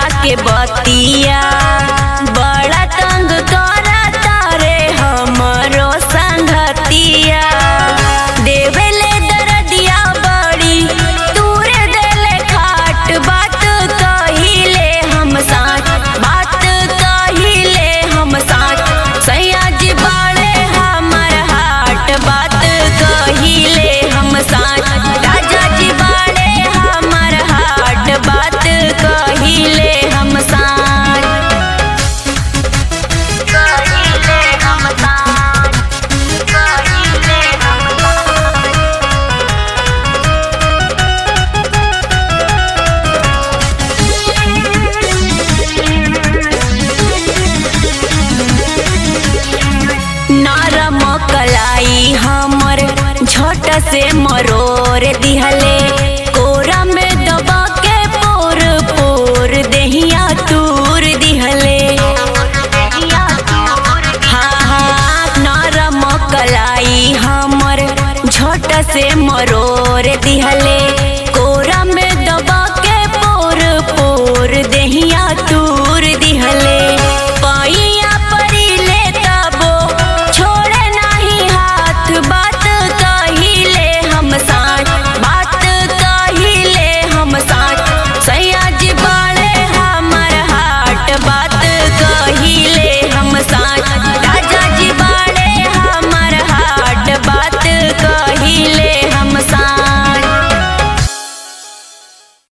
के बतिया बड़ा तंग करता रे हमरो संगतिया देवेले दरदिया बड़ी तूरे देले खाट बात कहिले हम साथ बात कहिले हम साथ सैया जी बाड़े हमर हाट बात कहिले हम साथ राजा जी बाड़े हमर हाट बात कहिले हम साथ कहिले हम साथ कहिले हम साथ नरम कलाई हमर झट से मरोर दिहले कोरा में दबा के पोर पोर देहिया तूर दिहले हाँ हाँ नरम कलाई हमर झट से मरोर दिहले कोरा में दबा के पोर पोर देहिया तूर